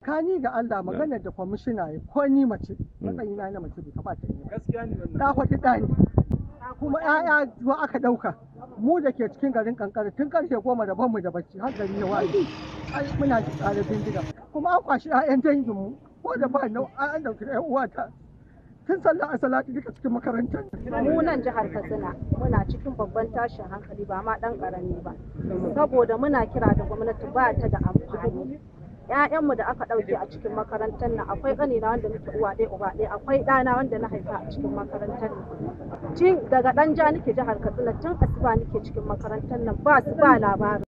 kani ga Allah maganar da kwamishina ya ko ni mace matsayina na mace bai kamata in yi ba. gaskiya ne wannan da faɗi ɗa ne kuma ‘ya'ya zuwa aka ɗauka mu da ke cikin garin kankara tun karfe goma da banmu da bacci har gari ya waye ai muna da tsare bindiga kuma an kwashi ‘ya'yan danginmu ko da ba nau an ɗauki ‘yan uwata tun sallah a salatu duka cikin makarantar mu nan jihar katsina muna cikin babban tashin hankali ba ma dan karami ba saboda muna kira da gwamnati ba ta da amfani ƴaƴanmu da aka ɗauke a cikin makarantar nan akwai ƙanina wanda muke uwa ɗaya uba ɗaya akwai ɗana wanda na haifa a cikin makarantar nan tun daga ɗan ja nake jihar katsina tun asuba nake cikin makarantar nan ba su ba labarin